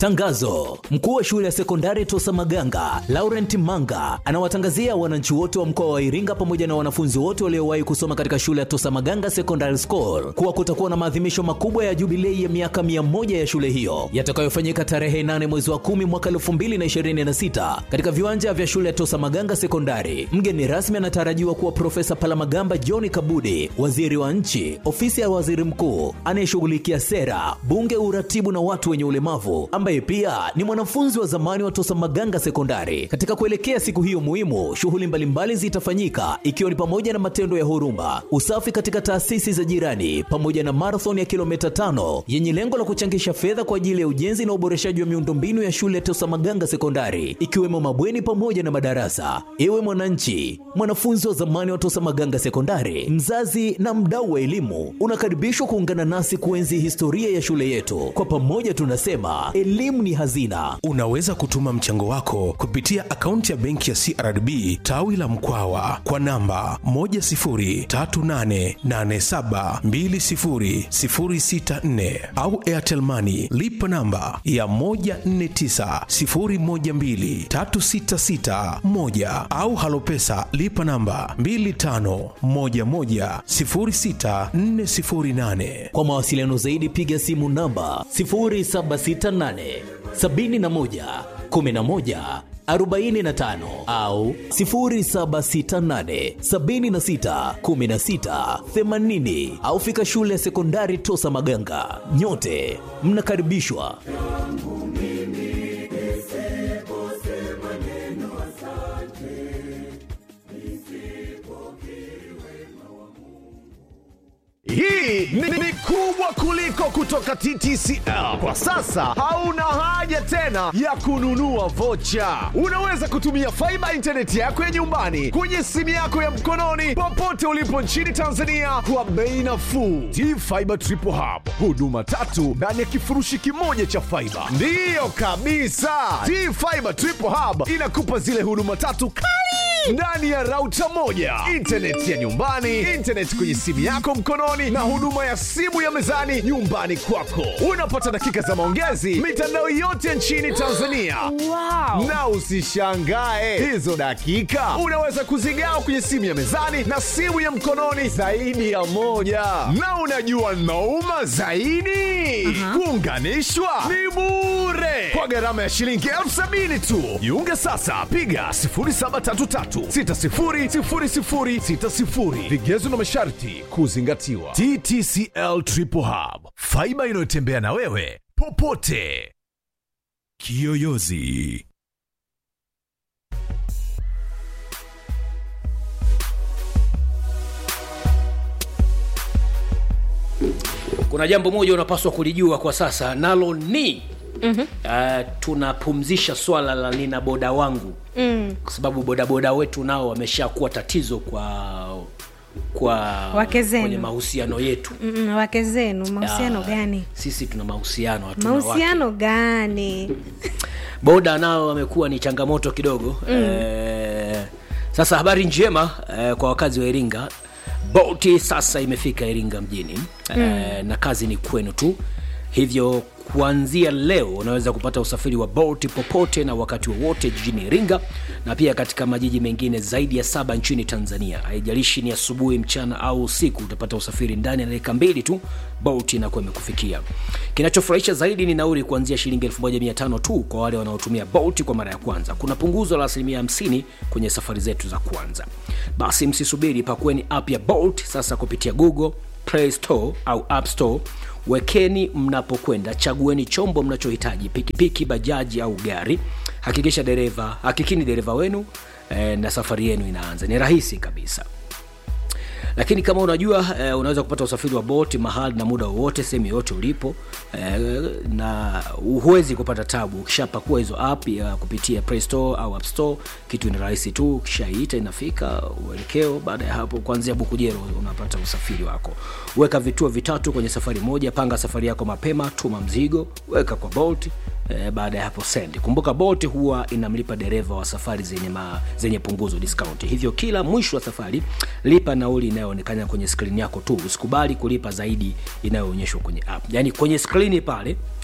Tangazo: mkuu wa shule ya sekondari Tosa Maganga Laurent Manga anawatangazia wananchi wote wa mkoa wa Iringa pamoja na wanafunzi wote waliowahi kusoma katika shule ya Tosa Maganga Secondary School kuwa kutakuwa na maadhimisho makubwa ya jubilei ya miaka mia moja ya shule hiyo yatakayofanyika tarehe 8 mwezi wa 10 mwaka 2026 katika viwanja vya shule ya Tosa Maganga Sekondari. Mgeni rasmi anatarajiwa kuwa Profesa Palamagamba John Kabudi, waziri wa nchi, ofisi ya waziri mkuu anayeshughulikia sera, bunge, uratibu na watu wenye ulemavu, ambaye pia ni mwanafunzi wa zamani wa Tosa Maganga Sekondari. Katika kuelekea siku hiyo muhimu, shughuli mbalimbali zitafanyika ikiwa ni pamoja na matendo ya huruma, usafi katika taasisi za jirani, pamoja na marathon ya kilomita tano yenye lengo la kuchangisha fedha kwa ajili ya ujenzi na uboreshaji wa miundombinu ya shule ya Tosa Maganga Sekondari, ikiwemo mabweni pamoja na madarasa. Ewe mwananchi, mwanafunzi wa zamani wa Tosa Maganga Sekondari, mzazi na mdau wa elimu, unakaribishwa kuungana nasi kuenzi historia ya shule yetu. Kwa pamoja tunasema elimu ni hazina. Unaweza kutuma mchango wako kupitia akaunti ya benki ya CRDB tawi la Mkwawa kwa namba 10388720064 au Airtel Money lipa namba ya 1490123661 au Halopesa lipa namba 25110648. Kwa mawasiliano zaidi piga simu namba 0768 71 11 45 au 0768 76 16 80 au fika shule ya sekondari Tosa Maganga. Nyote mnakaribishwa. Hii ni, ni kubwa kuliko kutoka TTCL. Kwa sasa hauna haja tena ya kununua vocha. Unaweza kutumia faiba intaneti yako ya nyumbani kwenye simu yako ya mkononi popote ulipo nchini Tanzania kwa bei nafuu. T-Fiber Triple Hub, huduma tatu ndani ya kifurushi kimoja cha faiba. Ndiyo kabisa, T-Fiber Triple Hub inakupa zile huduma tatu kali ndani ya rauta moja, intaneti ya nyumbani, intaneti kwenye simu yako mkononi, na huduma ya simu ya mezani nyumbani kwako. Unapata dakika za maongezi mitandao yote nchini Tanzania. Wow. Na usishangae hizo dakika unaweza kuzigawa kwenye simu ya mezani na simu ya mkononi zaidi ya moja. Na unajua nauma zaidi, kuunganishwa ni bure kwa gharama ya shilingi elfu sabini tu. Jiunge sasa, piga 0733600060. Vigezo na masharti kuzingatiwa. TTCL Triple Hub, faiba inayotembea na wewe popote. Kiyoyozi. kuna jambo moja unapaswa kulijua kwa sasa nalo ni mm-hmm. uh, tunapumzisha swala la nina boda wangu mm. kwa sababu bodaboda wetu nao wameshakuwa tatizo kwa kwa Wake zenu. kwenye mahusiano yetu Mm, wake zenu mahusiano Ah, gani sisi tuna mahusiano hatuna mahusiano wake. gani boda nao wamekuwa ni changamoto kidogo mm. eh, sasa habari njema eh, kwa wakazi wa iringa boti sasa imefika iringa mjini mm. eh, na kazi ni kwenu tu hivyo kuanzia leo unaweza kupata usafiri wa bolt popote na wakati wowote jijini iringa na pia katika majiji mengine zaidi ya saba nchini tanzania haijalishi ni asubuhi mchana au usiku utapata usafiri ndani ya dakika mbili tu bolt inakuwa imekufikia kinachofurahisha zaidi ni nauri kuanzia shilingi 1500 tu kwa wale wanaotumia bolt kwa mara ya kwanza kuna punguzo la asilimia 50 kwenye safari zetu za kwanza basi msisubiri pakueni app ya bolt sasa kupitia google play store au app store wekeni mnapokwenda chagueni chombo mnachohitaji pikipiki bajaji au gari hakikisha dereva hakikini dereva wenu eh, na safari yenu inaanza ni rahisi kabisa lakini kama unajua eh, unaweza kupata usafiri wa boti mahali na muda wowote sehemu yoyote ulipo eh, na huwezi kupata tabu ukishapakua hizo app ya kupitia play store au app store kitu ni rahisi tu ukishaiita inafika uelekeo baada ya hapo kuanzia bukujero unapata usafiri wako weka vituo vitatu kwenye safari moja panga safari yako mapema tuma mzigo weka kwa bolt eh, baada ya hapo send kumbuka bolt huwa inamlipa dereva wa safari zenye, ma, zenye punguzo discount hivyo kila mwisho wa safari lipa nauli inayoonekana kwenye skrini yako tu usikubali kulipa zaidi inayoonyeshwa kwenye app yaani kwenye skrini pale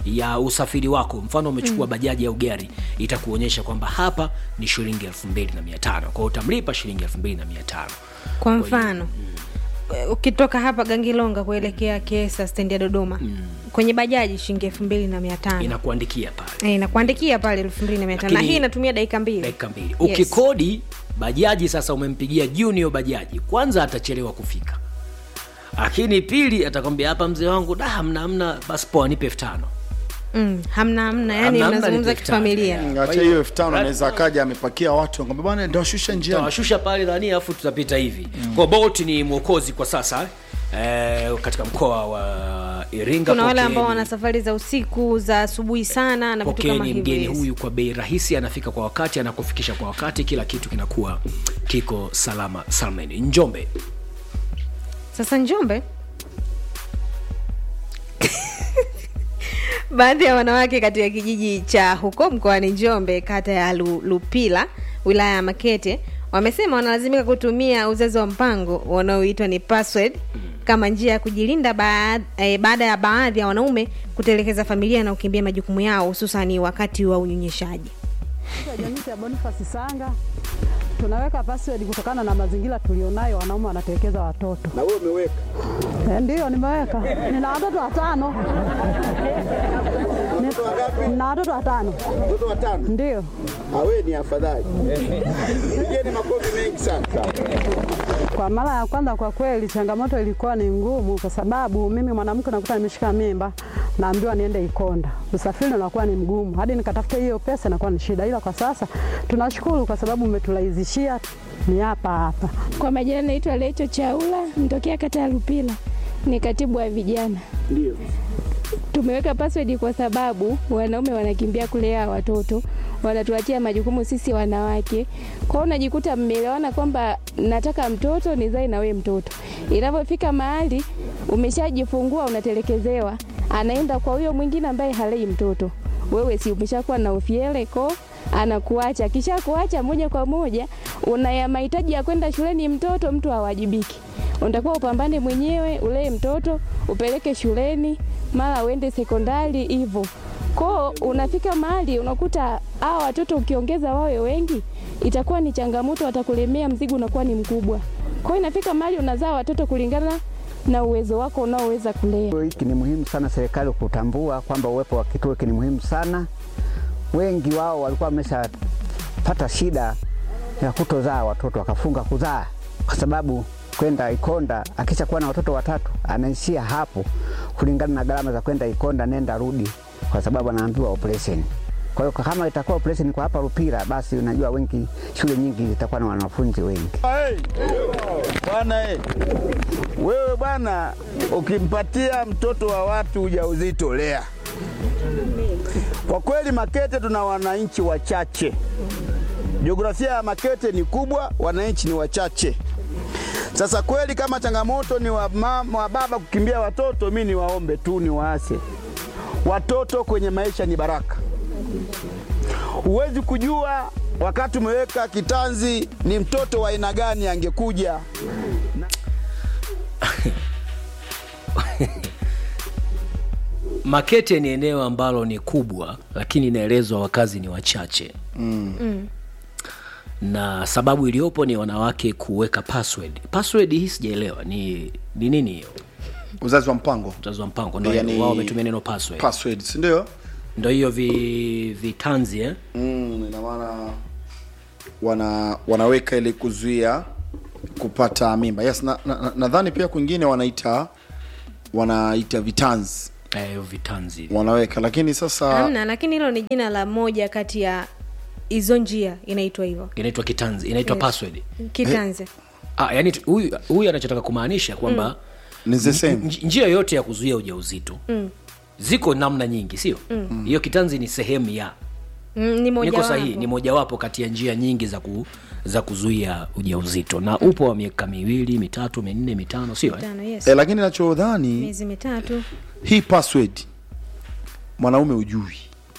ya usafiri wako mfano umechukua mm. bajaji au gari itakuonyesha kwamba hapa ni shilingi elfu mbili na mia tano kwao utamlipa shilingi elfu mbili na mia tano kwa mfano ukitoka hapa gangilonga kuelekea kiesa stendi ya dodoma kwenye bajaji shilingi elfu mbili na mia tano inakuandikia pale Eh, inakuandikia pale elfu mbili na mia tano na Lakini- hii inatumia dakika mbili dakika mbili Yes. ukikodi bajaji sasa umempigia junior bajaji kwanza atachelewa kufika lakini pili atakwambia hapa mzee wangu da hamna hamna basi poa nipe elfu tano mm, hamna hamna yani Hamna, hamna, mnazungumza ni elfu tano. kifamilia acha hiyo elfu tano anaweza akaja amepakia watu ngombe bwana ndawashusha njiani tawashusha pale nani alafu tutapita hivi mm. kwa bolt ni mwokozi kwa sasa eh, katika mkoa wa iringa kuna wale Pokeeni- ambao wana safari za usiku za asubuhi sana na vitu kama pokeni hivyo mgeni yes. huyu kwa bei rahisi anafika kwa wakati anakufikisha kwa wakati kila kitu kinakuwa kiko salama salmeni njombe sasa njombe baadhi ya wanawake katika kijiji cha huko mkoani njombe kata ya Lu, lupila wilaya ya makete wamesema wanalazimika kutumia uzazi wa mpango wanaoitwa ni password kama njia ya kujilinda baad, eh, baada ya baadhi ya wanaume kutelekeza familia na kukimbia majukumu yao hususani wakati wa unyonyeshaji Kwa jamii ya Boniface Sanga tunaweka password kutokana na mazingira tulionayo, wanaume wanatelekeza watoto. na wewe umeweka Eh, Ndiyo, nimeweka. Nina watoto watano. Ni- Nina watoto watano. watoto watano Ndiyo. awe ni afadhali pigeni makofi mengi sana Kwa mara ya kwanza, kwa kweli changamoto ilikuwa ni ngumu, kwa sababu mimi mwanamke nakuta nimeshika mimba, naambiwa niende Ikonda, usafiri unakuwa ni mgumu, hadi nikatafuta hiyo pesa inakuwa ni shida, ila kwa sasa tunashukuru kwa sababu umeturahisishia, ni hapa hapa. Kwa majina naitwa Lecho Chaula, mtokea kata ya Lupila, ni katibu wa vijana. ndio Tumeweka password kwa sababu wanaume wanakimbia kulea watoto, wanatuachia majukumu sisi wanawake. Kwa hiyo unajikuta mmeelewana kwamba nataka mtoto nizae na wewe mtoto, inavyofika mahali umeshajifungua unatelekezewa, anaenda kwa huyo mwingine ambaye halei mtoto. Wewe si umeshakuwa na ufiele ko anakuacha, kisha kuacha moja kwa moja, una ya mahitaji ya kwenda shuleni mtoto, mtu hawajibiki unatakiwa upambane mwenyewe, ulee mtoto, upeleke shuleni, mara uende sekondari hivyo. Koo unafika mahali unakuta hawa watoto ukiongeza wawe wengi, itakuwa ni changamoto, watakulemea, mzigo unakuwa ni mkubwa. Kwa hiyo inafika mahali unazaa watoto kulingana na uwezo wako unaoweza kulea. Kituo hiki ni muhimu sana serikali kutambua kwamba uwepo wa kituo hiki ni muhimu sana. Wengi wao walikuwa wameshapata shida ya kutozaa watoto, wakafunga kuzaa kwa sababu kwenda Ikonda akisha kuwa na watoto watatu anaishia hapo, kulingana na gharama za kwenda Ikonda nenda rudi, kwa sababu anaambiwa operation. Kwa hiyo kama itakuwa operation kwa hapa Rupira, basi unajua wengi, shule nyingi zitakuwa na wanafunzi wengi. Bwana eh, wewe bwana, ukimpatia mtoto wa watu ujauzito lea. Kwa kweli Makete tuna wananchi wachache, jiografia ya Makete ni kubwa, wananchi ni wachache. Sasa kweli kama changamoto ni wa, mama, wa baba kukimbia watoto, mi niwaombe tu ni waase watoto kwenye maisha ni baraka. Huwezi kujua wakati umeweka kitanzi ni mtoto wa aina gani angekuja. makete ni eneo ambalo ni kubwa lakini inaelezwa wakazi ni wachache mm. Mm. na sababu iliyopo ni wanawake kuweka password password hii sijaelewa ni ni nini hiyo uzazi wa mpango uzazi wa mpango ndo Yani- wao wametumia neno password password si ndio ndo hiyo vi, vitanzi eh? mm, ina maana wana wanaweka ili kuzuia kupata mimba yes nadhani na, na, nadhani pia kwingine wanaita wanaita vitanzi eh, vitanzi wanaweka lakini sasa hamna lakini hilo ni jina la moja kati ya hizo njia inaitwa hivyo inaitwa kitanzi inaitwa Yes. password kitanze ah, yani tu- huyu huyu anachotaka kumaanisha kwamba ni the same nj- njia yoyote ya kuzuia ujauzito Mm. ziko namna nyingi sio Mm. hiyo kitanzi ni sehemu ya Mm, ni moja niko sahihi wapo. ni mojawapo kati ya njia nyingi za ku, za kuzuia ujauzito na upo wa miaka miwili mitatu minne mitano sio eh? Tano, yes. e, lakini nachodhani miezi mitatu hii password mwanaume ujui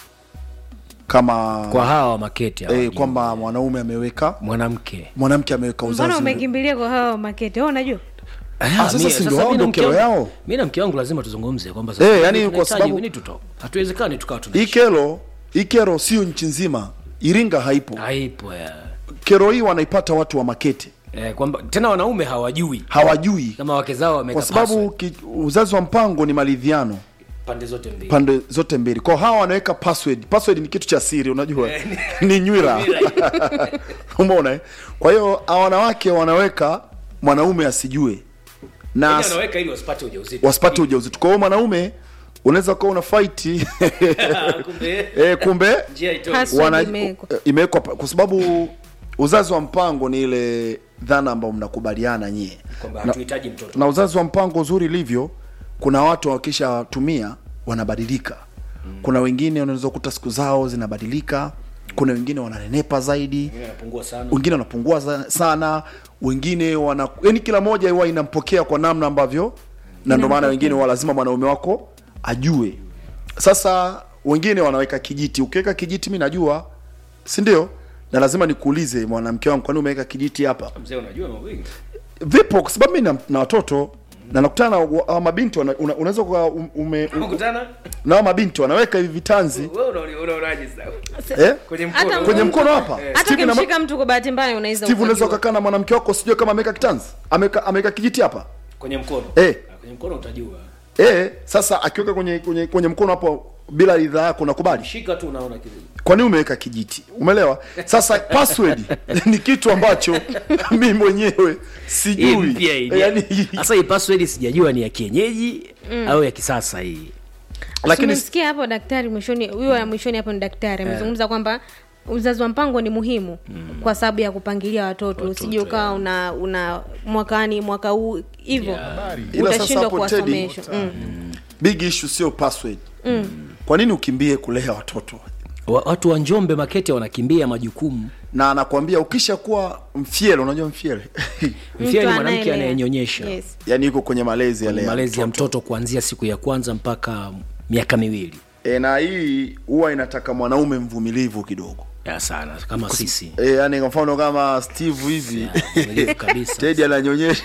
kama kwa hawa makete hawa e, kwamba mwanaume ameweka mwanamke mwanamke ameweka mbona uzazi umekimbilia kwa hawa makete Wewe unajua Ah, sasa si ndio hao ndio kero yao mi na mke wangu lazima tuzungumze kwamba Eh, yani tunahitaji kwa sababu- we need to talk. hatuwezekani tukawa tuna hii kero hii kero sio nchi nzima iringa haipo haipo ya. kero hii wanaipata watu wa makete eh, kwamba tena wanaume hawajui hawajui kama wake zao wameka kwa sababu ki, uzazi wa mpango ni maridhiano pande zote mbili pande zote mbili kwao hawa wanaweka password password ni kitu cha siri unajua ni nywira umeona eh? kwa hiyo hawa wanawake wanaweka mwanaume asijue na Yaani wanaweka ili wasipate ujauzito wasipate ujauzito kwa hiyo mwanaume unaweza kuwa una fight kumbe eh, kumbe njia itoke. Password wana- imewekwa. eh, imewekwa pa- kwa sababu uzazi wa mpango ni ile dhana ambayo mnakubaliana nyie kwamba na, hatuhitaji mtoto na uzazi wa mpango uzuri ilivyo kuna watu wakishatumia wanabadilika mm. kuna wengine unaweza kukuta siku zao zinabadilika kuna wengine wananenepa zaidi Wengine wanapungua sana wengine wanapungua za- sana wengine wana yani kila moja huwa inampokea kwa namna ambavyo na ndio maana wengine wa lazima mwanaume wako ajue sasa wengine wanaweka kijiti ukiweka kijiti mi najua si ndio na lazima nikuulize mwanamke wangu kwani umeweka kijiti hapa mzee unajua mambo mengi vipo kwa sababu mi na, na watoto na nakutana na wa- hawa mabinti wana- una- unaweza kuwa um- ume kukutana na hawa mabinti wanaweka hivi vitanzi wewe unaona- unaonaje sasa eh? kwenye Hata mkono kwenye mkono hapa hata Steve na ma- ukimshika mtu kwa bahati mbaya unaweza Steve unaweza ukajua. ukakaa na mwanamke wako sijue kama ameweka kitanzi ameweka ameweka kijiti hapa kwenye mkono Eh. Ah, kwenye mkono utajua eh sasa akiweka kwenye kwenye kwenye mkono hapo bila ridhaa yako unakubali shika tu unaona kile kwa nini umeweka kijiti umeelewa sasa password ni kitu ambacho mi mwenyewe Hii sijui mpya hii. Eh, yani, sasa hii password sijajua ni ya kienyeji au ya kisasa hii lakini Tumesikia hapo daktari mwishoni, huyo wa mwishoni hapo ni daktari amezungumza kwamba uzazi wa mpango ni muhimu kwa sababu ya kupangilia watoto, usije ukawa una una mwakani mwaka huu hivyo Ila sasa utashindwa hapo, Teddy, kuwasomesha. Mm. big issue sio password kwa nini ukimbie kulea watoto Wa- watu wa njombe makete wanakimbia majukumu na anakwambia ukisha kuwa mfiele unajua mfiele mfia ni Mtu mwanamke anaelea. anayenyonyesha Yes. yani yuko kwenye malezi yale ya malezi ya mtoto kuanzia siku ya kwanza mpaka miaka miwili e, na hii huwa inataka mwanaume mvumilivu kidogo ya sana kama sisi e, yani kwa mfano kama steve hivi mvumilivu kabisa. tedi ananyonyesha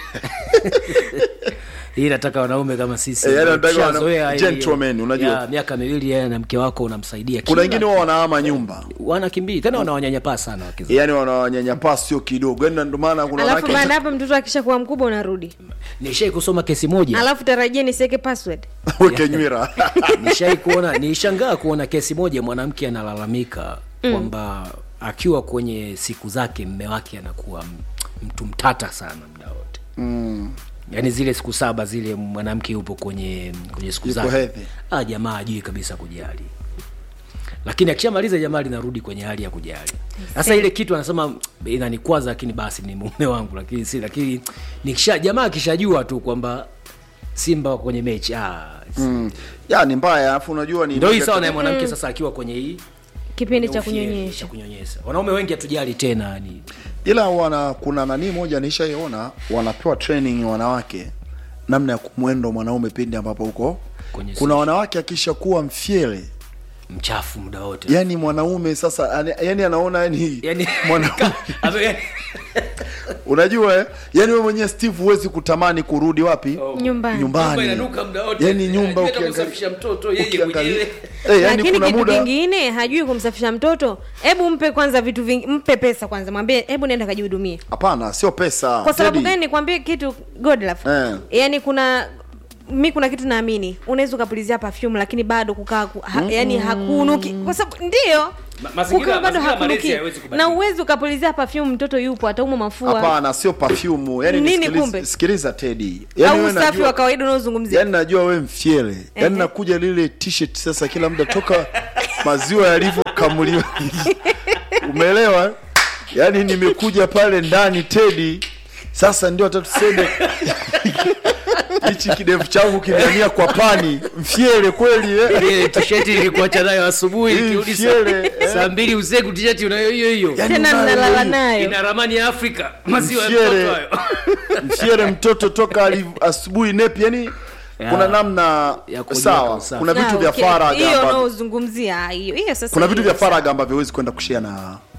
hii nataka wanaume kama sisi Eh, yani nataka wana- Tushazoea hii- gentlemen, unajua. ya, miaka miwili yeye na mke wako unamsaidia kuna kila- wengine huwa wanahama nyumba wanakimbia tena wanawanyanyapaa sana wake zao. yani wanawanyanyapaa sio kidogo yani ndio maana kuna Alafu wanawake baada hapo mtoto akisha kuwa mkubwa unarudi, nishai kusoma kesi moja alafu tarajia nisiweke password. weke nywira nishai kuona nilishangaa kuona kesi moja mwanamke analalamika kwamba akiwa kwenye siku zake mme wake anakuwa m- mtu mtata sana muda wote mm. yaani zile siku saba zile mwanamke yupo kwenye kwenye siku Yuko zake hedhi. ah, jamaa ajui kabisa kujali lakini akishamaliza jamaa linarudi kwenye hali ya kujali sasa ile kitu anasema inanikwaza lakini basi ni mume wangu lakini si lakini nikisha jamaa akishajua tu kwamba simba wako kwenye mechi ah, mm. ya ni mbaya alafu unajua ni ndo hii sawa na mwanamke sasa akiwa kwenye hii Kipindi cha ufieli, kunyonyesha cha kunyonyesha wanaume wengi hatujali tena ni ila wana kuna nani moja nishaiona wanapewa training wanawake namna ya kumwendo mwanaume pindi ambapo huko Kwenye kuna wanawake akisha kuwa mfyele mchafu muda wote yani mwanaume sasa ani- yani anaona yani, yani mwanaume ame- unajua eh? yani wewe mwenyewe steve huwezi kutamani kurudi wapi nyumbani. Nyumba nyumbani inanuka muda wote. yani nyumba Hajui hata ukiangalia- kumsafisha mtoto, yeye ukiangalia- mwenyewe. Eh, yani lakini kuna kitu muda kingine hajui kumsafisha mtoto hebu mpe kwanza vitu vingi mpe pesa kwanza mwambie hebu nenda kajihudumie hapana sio pesa kwa sababu Teddy. gani nikwambie kitu godlove Eh. yani kuna mi kuna kitu naamini unaweza ukapulizia perfume lakini bado kukaa ku, ha, yani hakunuki kwa sababu ndio Ma- mazingira- kukaa bado mazingira malezi hakunuki hayawezi kubadilika. na uwezi ukapulizia perfume mtoto yupo ataumwa mafua hapana sio perfume yani Nini nisikilize- kumbe? sikiliza tedi yani au wewe usafi najua- wa kawaida unaozungumzia yani najua we mfyele yani Ehe. nakuja lile t-shirt sasa kila muda toka maziwa yalivyokamuliwa umeelewa yani nimekuja pale ndani tedi sasa ndio hata tuseme hichi kidevu changu kimeamia kwa pani mfyele kweli eh? Ile t-shirt ilikuacha nayo asubuhi Hii ikirudi mfyele, saa- eh. saa mbili usiku t-shirt unayo hiyo hiyo Yani tena unayo mnalala hiyo. nayo ina ramani ya afrika maziwa ya Mshere. mtoto hayo mfyele mtoto toka aliv- asubuhi nepi yani Ya. kuna namna Ya kujiweka sawa usafi. kuna vitu Na, vya okay. faragha hiyo ambavyo- unaozungumzia hiyo hiyo sasa kuna vitu hiyo vya sawa. faragha ambavyo huwezi kwenda kushia na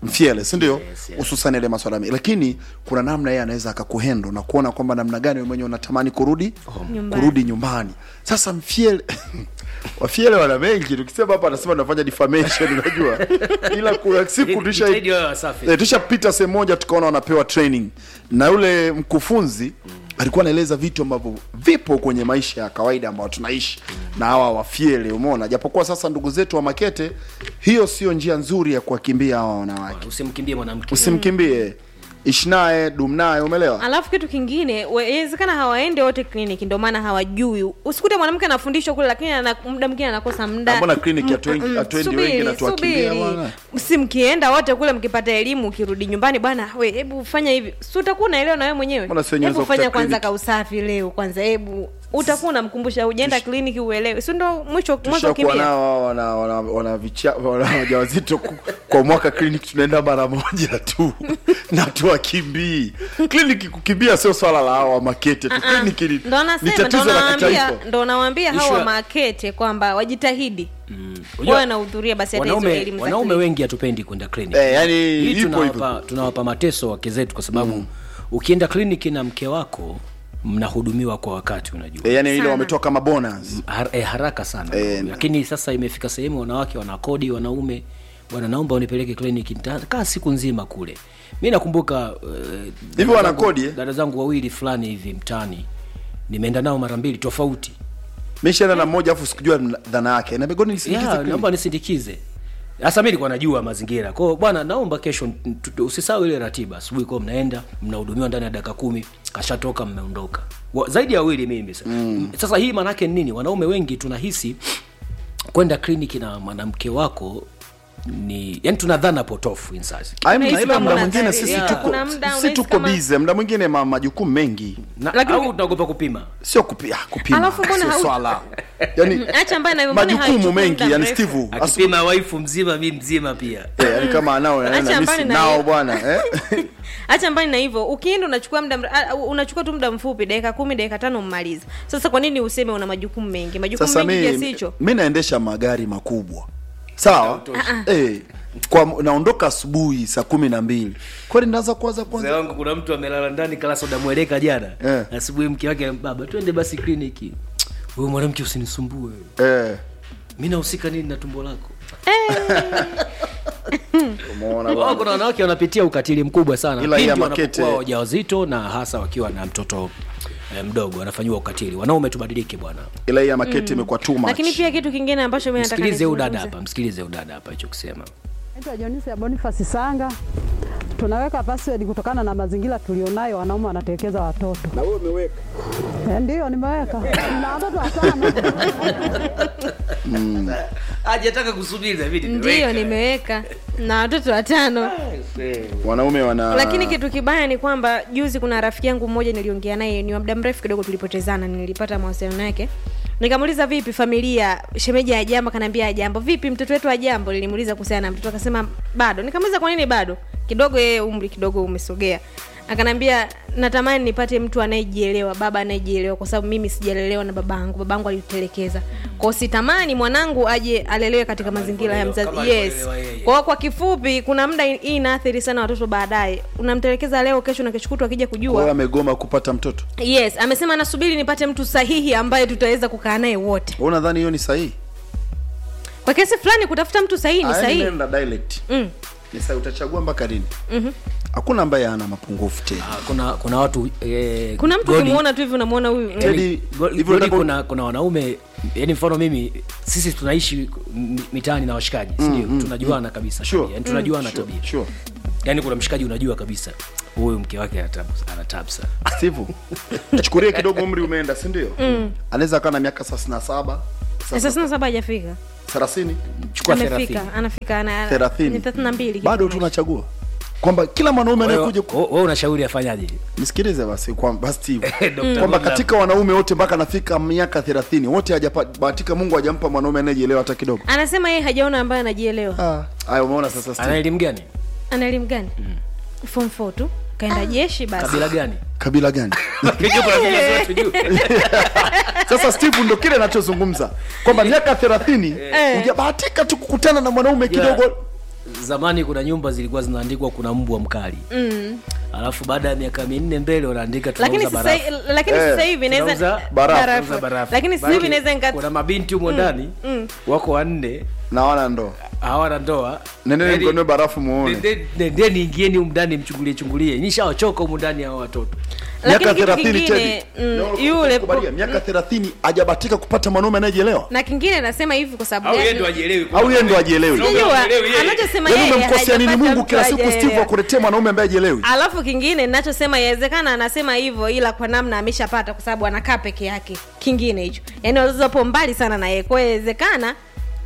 mfiele si ndio hususan ile maswala mengi lakini kuna namna yeye anaweza akakuhendo na kuona kwamba namna gani wewe mwenyewe unatamani kurudi Nyumbani. kurudi nyumbani sasa mfiele wafiele wana mengi tukisema hapa anasema tunafanya defamation unajua ila kuna siku tusha Jitahidi wawe wasafi. Eh, tushapita sehemu moja tukaona wanapewa training na yule mkufunzi alikuwa anaeleza vitu ambavyo vipo kwenye maisha ya kawaida ambao tunaishi na hawa wafiele umeona japokuwa sasa ndugu zetu wa makete hiyo sio njia nzuri ya kuwakimbia hawa wanawake usimkimbie mwanamke usimkimbie ishi naye dum naye umeelewa alafu kitu kingine we- inawezekana hawaende wote kliniki ndio maana hawajui usikute mwanamke anafundishwa kule lakini ana, muda mwingine anakosa muda mbona kliniki Mm, hatuendi- mm, hatuendi subiri, wengi na tuwakimbia subiri. bwana? si mkienda wote kule mkipata elimu ukirudi nyumbani bwana we hebu fanya hivi si utakuwa unaelewa na wewe mwenyewe Mbona sio nyenzo hebu ya fanya kliniki? kwanza kausafi leo kwanza hebu utakuwa unamkumbusha ujaenda kliniki uelewe si ndo mwisho mwanzo tushakuwa ukimbia nao hao wana, wana, wana, vicha- wana wajawazito ku- kwa mwaka kliniki tunaenda mara moja tu na tuwakimbii kliniki kukimbia sio swala la hawa makete tu kliniki ni, ndo ni nasema ndo tatizo la nawaambia kitaifa ndo nawaambia Issue hawa ya- makete kwamba wajitahidi Unajua, wawe nahudhuria basi hata hizo wanaume elimu za wanaume kliniki. wengi hatupendi kwenda kliniki Eh, yani hii ipo tunawapa, tunawapa mateso wake zetu kwa sababu ukienda kliniki na mke wako mnahudumiwa kwa wakati unajua e, yani ile Sana. wametoa kama bonus Har, eh, haraka sana Eh, lakini sasa imefika sehemu wanawake wanakodi wanaume bwana naomba unipeleke kliniki nitakaa siku nzima kule mi nakumbuka uh, Hivi wanakodi, eh? dada zangu wawili fulani hivi mtaani nimeenda nao mara mbili tofauti mishaenda na mmoja afu sikujua mna- dhana yake na begoni nisindikize yeah, kliniki. naomba nisindikize sasa mi nilikuwa najua mazingira kwao bwana naomba kesho n- tu- usisahau ile ratiba asubuhi kwao mnaenda mnahudumiwa ndani ya dakika kumi kashatoka mmeondoka Wa- zaidi ya wawili mimi mm. sasa hii maanaake ni nini wanaume wengi tunahisi kwenda kliniki na mwanamke wako ni yani tuna dhana potofu insasi Ai, mna- Unahisi ila kama muda una mwingine dhari- sisi yeah. tuko Kuna muda sisi unahisi tuko kama- bize muda mwingine ma majukumu mengi na, Lakini- au tunaogopa kupima sio kupi, ah, kupima Alafu mbona sio hau- swala yani acha mbali na hivyo, mbona majukumu haichukui mengi muda yani mrefu? steve asu- akipima waifu mzima mi mzima pia eh, yani kama anao Acha yani, mbali misi na nao hiyo. bwana eh? hacha mbali na hivyo ukienda unachukua muda mre- ah, unachukua tu muda mfupi dakika kumi dakika tano mmaliza sasa kwa nini useme una majukumu mengi majukumu sasa mengi kiasi mi, hicho mi naendesha magari makubwa sawa eh, kwa naondoka asubuhi saa kumi na mbili kwani naanza kuanza mzee kwanza wangu kuna mtu amelala ndani kala soda mweleka jana Eh. asubuhi mke wake baba twende basi kliniki huyo mwanamke usinisumbue eh, mi nahusika nini na tumbo lako umeona Wao bwana kuna wanawake wanapitia ukatili mkubwa sana Ila hii ya pindi Makete- wanapokuwa wajawazito na hasa wakiwa na mtoto eh, mdogo wanafanyiwa ukatili wanaume tubadilike bwana ila hii ya maketi imekuwa too much lakini pia kitu kingine ambacho mi nataka msikilize udada nizungumze. hapa msikilize udada hapa hicho kusema Naitwa Jonisi ya Boniface Sanga. Tunaweka password kutokana na mazingira tulionayo, wanaume wanatekeza watoto. Na wewe umeweka? Eh, ndio nimeweka. Na watoto watano. hajataka kusubiri David ndiyo nimeweka na watoto watano wanaume wana lakini kitu kibaya ni kwamba juzi kuna rafiki yangu mmoja niliongea naye ni wa muda mrefu kidogo tulipotezana nilipata mawasiliano yake nikamuuliza vipi familia shemeji ajambo akaniambia ajambo vipi mtoto wetu ajambo nilimuuliza kuhusiana na mtoto akasema bado nikamuuliza kwa nini bado kidogo yeye umri kidogo umesogea akanambia natamani nipate mtu anayejielewa baba anayejielewa kwa sababu mimi sijalelewa na babangu babangu alitutelekeza kwao sitamani mwanangu aje alelewe katika mazingira ya mzazi kama yes alivyolelewa yeye. kwao kwa kifupi kuna muda hii inaathiri sana watoto baadaye unamtelekeza leo kesho na kesho kutwa akija Kwa hiyo kujua amegoma kupata mtoto yes amesema nasubiri nipate mtu sahihi ambaye tutaweza kukaa naye wote Wewe unadhani hiyo ni sahihi kwa kiasi fulani kutafuta mtu sahihi ni Ah, yaani sahihi nenda dialect mm. ni sahihi utachagua mpaka lini hakuna ambaye ana mapungufu tena Ah, kuna kuna watu eh, kuna mtu Godi- ukimwona tu hivi unamwona huyu mm. Teddy, Go- hivyo Godi unataka- kuna kuna wanaume yani mfano mimi sisi tunaishi m- mitaani na washikaji sindio tunajuana kabisa Sure. tabia. yani tunajuana Sure, tabia sure. yani kuna mshikaji unajua kabisa huyu mke wake anatabu- anatabu sana Steve, tuchukulie kidogo umri umeenda si ndio anaweza akawa na miaka thelathini na saba sasa na saba hajafika thelathini chukua amefika thelathini anafika ana- Thelathini. ni thelathini na mbili bado tunachagua kwamba kila mwanaume anayekuja ku- we unashauri afanyaje nisikilize basi kwamba Steve Dr. kwamba Godlove. katika wanaume wote mpaka anafika miaka thelathini wote hajabahatika mungu hajampa mwanaume anayejielewa hata kidogo anasema yeye hajaona ambaye anajielewa Ah, haya umeona sasa ana Steve elimu gani ana elimu gani form 4 tu kaenda jeshi basi kabila gani kabila gani Kijua kuna vile zote juu. sasa steve ndo kile anachozungumza kwamba miaka thelathini hujabahatika tu kukutana na mwanaume kidogo zamani kuna nyumba zilikuwa zinaandikwa kuna mbwa mkali mm. alafu baada ya miaka minne mbele wanaandika lakini tunauza sasa barafu lakini Eh, sasa hivi Tunauza inaweza barafu, barafu. tunauza barafu. lakini sasa hivi Maanake inaweza nika kuna mabinti humo ndani wako wanne na wana ndo hawana ndoa nendeni Yaani, mkonue barafu muone nende- nendeni ingieni humu ndani mchungulie chungulie nishawachoka humu ndani hao watoto Lakini miaka kitu 30 kingine, Teddy. mm, Naona yule- kukubalia, miaka 30 hajabatika kupata mwanaume anayejielewa na kingine nasema hivi kwa sababu au yeye gani? ndo ajielewi au yeye ndo ajielewi Sijajua, Hajielewi yeye. anachosema yaani yeye umemkosea nini hajapata mungu mtu kila siku steve hajaelewa. akuletee mwanaume ambaye ajielewi alafu kingine nachosema yawezekana anasema hivyo ila kwa namna ameshapata kwa sababu anakaa peke yake kingine hicho yaani wazazi wapo mbali sana na yeye kwa hiyo yawezekana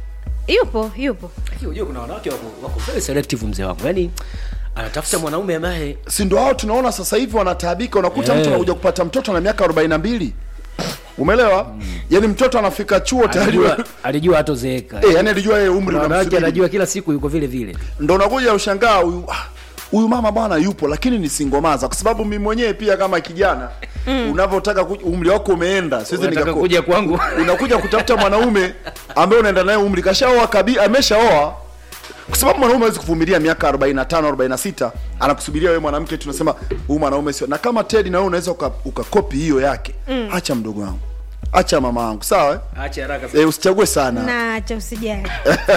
yupo yupo Lakini unajua kuna wanawake wako, wako very selective mzee wangu yaani anatafuta mwanaume ambaye si ndo hao tunaona sasa hivi wanataabika unakuta Eh. mtu anakuja kupata mtoto na miaka 42 umeelewa yaani mtoto anafika chuo tayari alijua alijua hatozeeka eh, yani alijua yeye umri Kuna wanawake unamsubiri anajua kila siku yuko vile vile ndo unakuja ushangaa huyu ah, huyu mama bwana yupo lakini ni singomaza kwa sababu mimi mwenyewe pia kama kijana mm. unavyotaka kuj- umri wako umeenda siwezi Unataka nikako- kuja kwangu. unakuja kutafuta mwanaume ambaye unaenda naye umri kashaoa kabi ameshaoa kwa sababu mwanaume hawezi kuvumilia miaka 45 46 anakusubiria wewe mwanamke tunasema huyu mwanaume sio na kama Ted na wewe unaweza uka- ukakopi hiyo yake mm. acha mdogo wangu acha mama wangu sawa eh? acha haraka sana. e, usichague sana na cha usijali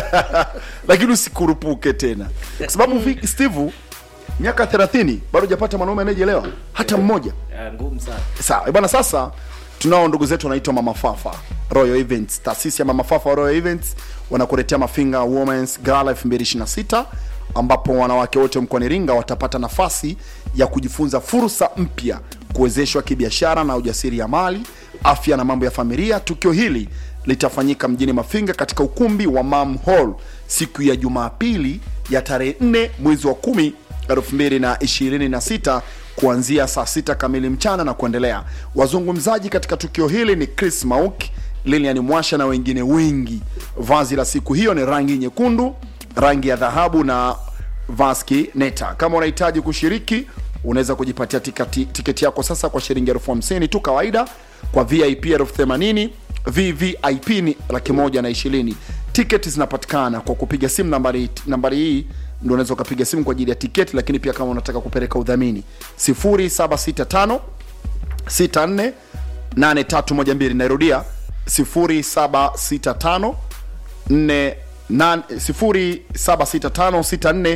lakini usikurupuke tena kwa sababu vi- steve miaka 30 bado hujapata mwanaume anayejielewa hata mmoja Ah, ngumu sana sawa eh bwana sasa tunao ndugu zetu wanaitwa mama fafa royal events taasisi ya mama fafa royal events wanakuletea mafinga womens gala 2026 ambapo wanawake wote mkoani Iringa watapata nafasi ya kujifunza fursa mpya kuwezeshwa kibiashara na ujasiriamali afya na mambo ya familia tukio hili litafanyika mjini mafinga katika ukumbi wa mam hall siku ya jumapili ya tarehe 4 mwezi wa 10 2026 kuanzia saa sita kamili mchana na kuendelea. Wazungumzaji katika tukio hili ni Chris Mauk, Lilian Mwasha na wengine wengi. Vazi la siku hiyo ni rangi nyekundu, rangi ya dhahabu na vaski neta. Kama unahitaji kushiriki, unaweza kujipatia tiketi, tiketi yako sasa kwa shilingi elfu hamsini tu kawaida, kwa VIP elfu themanini VVIP ni laki moja na ishirini. Tiketi zinapatikana kwa kupiga simu nambari, nambari hii ndio unaweza ukapiga simu kwa ajili ya tiketi, lakini pia kama unataka kupeleka udhamini 0765 64 8312 nairudia 0765 4 0765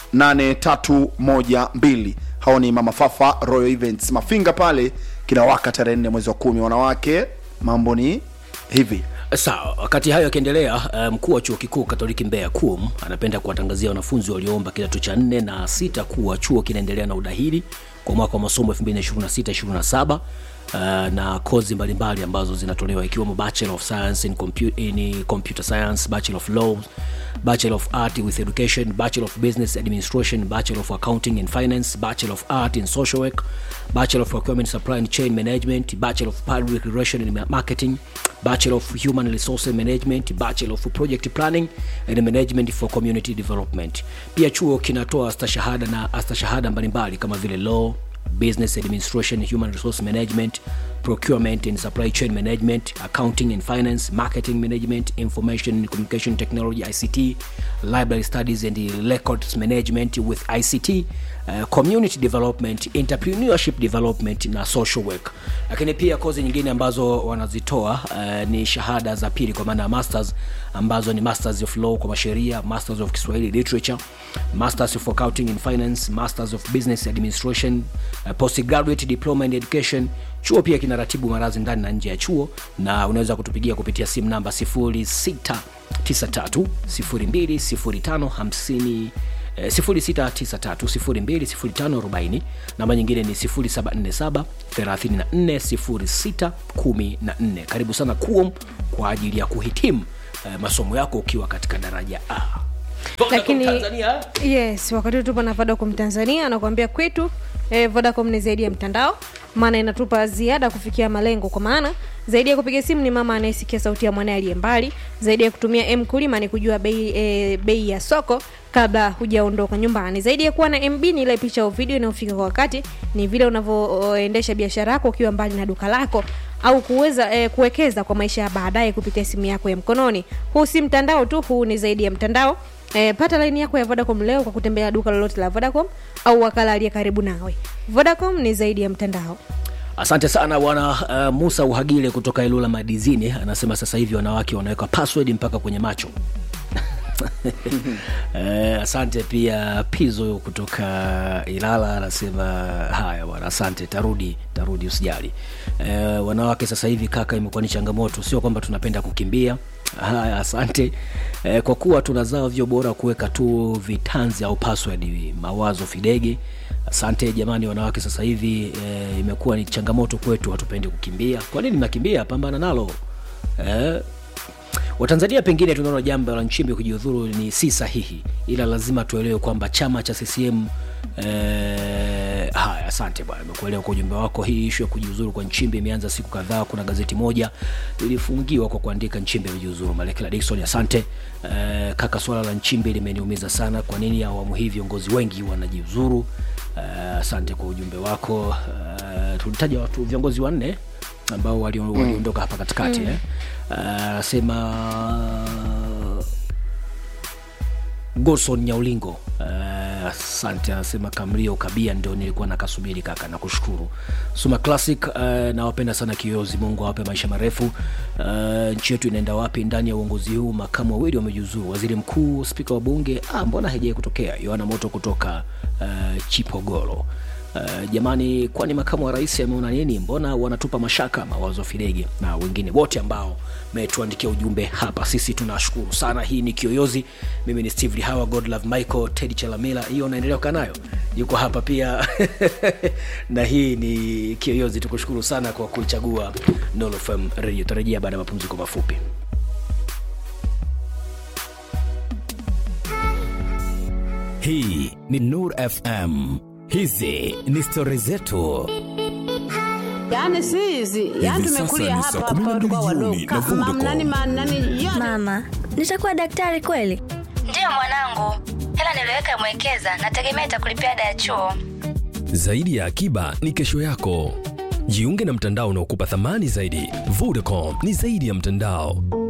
64 hao ni mama fafa royal events mafinga pale kinawaka tarehe nne mwezi wa kumi wanawake mambo ni hivi sawa wakati hayo yakiendelea eh, mkuu wa chuo kikuu katoliki mbeya kum anapenda kuwatangazia wanafunzi walioomba kidato cha nne na sita kuwa chuo kinaendelea na udahili kwa mwaka wa masomo 226 Uh, na kozi mbalimbali ambazo zinatolewa ikiwemo bachelor of science in, compu in computer science bachelor of law bachelor of art with education bachelor of business administration bachelor of accounting and finance bachelor of art in social work bachelor of procurement supply and chain management bachelor of public relation and marketing bachelor of human resources management bachelor of project planning and management for community development pia chuo kinatoa stashahada na astashahada mbalimbali kama vile law business administration human resource management procurement and supply chain management accounting and finance marketing management information and communication technology ict library studies and records management with ict uh, community development entrepreneurship development na social work lakini pia kozi nyingine ambazo wanazitoa uh, ni shahada za pili kwa maana ya masters ambazo ni masters of law kwa masheria masters of kiswahili literature masters of accounting and finance masters of business administration uh, postgraduate diploma in education chuo pia kinaratibu marazi ndani na nje ya chuo na unaweza kutupigia kupitia simu namba 0693 020550 eh, 0693020540 namba nyingine ni 0747 340614 karibu sana kuom kwa ajili ya kuhitimu eh, masomo yako ukiwa katika daraja a lakini Tanzania. yes wakati huu tupo na vodacom tanzania anakuambia kwetu eh, vodacom ni zaidi ya mtandao maana inatupa ziada kufikia malengo kwa maana zaidi ya kupiga simu ni mama anayesikia sauti ya mwanae aliye mbali zaidi ya kutumia m kulima ni kujua bei e, bei ya soko kabla hujaondoka nyumbani zaidi ya kuwa na mb ni ile picha au video inayofika kwa wakati ni vile unavyoendesha biashara yako ukiwa mbali na duka lako au kuweza eh, kuwekeza kwa maisha ya baadaye kupitia simu yako ya mkononi huu si mtandao tu huu ni zaidi ya mtandao E, pata laini yako ya Vodacom leo kwa kutembea duka lolote la Vodacom au wakala aliye karibu nawe. Vodacom ni zaidi ya mtandao. asante sana bwana uh, musa uhagile kutoka ilula madizini anasema sasa hivi wanawake wanaweka password mpaka kwenye macho Eh, asante pia pizo kutoka ilala anasema haya bwana asante tarudi tarudi usijali eh, wanawake sasa hivi kaka imekuwa ni changamoto sio kwamba tunapenda kukimbia haya asante eh, kwa kuwa tunazao vyo bora kuweka tu vitanzi au password mawazo fidege asante jamani wanawake sasa hivi eh, imekuwa ni changamoto kwetu hatupendi kukimbia kwa nini mnakimbia pambana nalo eh, watanzania pengine tunaona jambo la nchimbi kujiudhuru ni si sahihi ila lazima tuelewe kwamba chama cha ccm eh, haya asante bwana imekuelewa kwa ujumbe wako hii ishu ya kujiuzuru kwa nchimbi imeanza siku kadhaa kuna gazeti moja lilifungiwa kwa kuandika nchimbi amejiuzuru malekela dikson asante eh, kaka swala la nchimbi limeniumiza sana kwa nini awamu hii viongozi wengi wanajiuzuru eh, asante kwa ujumbe wako eh, tulitaja watu viongozi wanne ambao walio- waliondoka hapa katikati Mm. eh. anasema Golson Nyaulingo Eh, asante anasema Kamrio Kabia ndio nilikuwa nakasubiri kaka nakushukuru Suma Classic uh, nawapenda sana kiozi Mungu awape maisha marefu uh, nchi yetu inaenda wapi ndani ya uongozi huu makamu wawili wamejiuzuru waziri mkuu spika wa bunge ah, mbona haijai kutokea Yohana Moto kutoka uh, Chipogoro Uh, jamani kwani makamu wa rais ameona nini mbona wanatupa mashaka mawazo fidege na wengine wote ambao metuandikia ujumbe hapa sisi tunashukuru sana hii ni kiyoyozi mimi ni steve lihawa godlove michael tedi chalamila hiyo unaendelea kukaa nayo yuko hapa pia na hii ni kiyoyozi tukushukuru sana kwa kuichagua Nolo FM radio tarejea baada ya mapumziko mafupi hii ni nur fm hizi ni stori zetu Yaani si hizi, yaani Hivi tumekulia sasa ni saa hapa kumi na hapa mbili tulikuwa jioni wadogo. na Ka- Vodacom. mam- nani ma- nani yote. Mama, nitakuwa daktari kweli? Ndiyo mwanangu, hela niliweka mwekeza, nategemea itakulipia ada ya chuo. Zaidi ya akiba ni kesho yako. Jiunge na mtandao unaokupa thamani zaidi. Vodacom ni zaidi ya mtandao.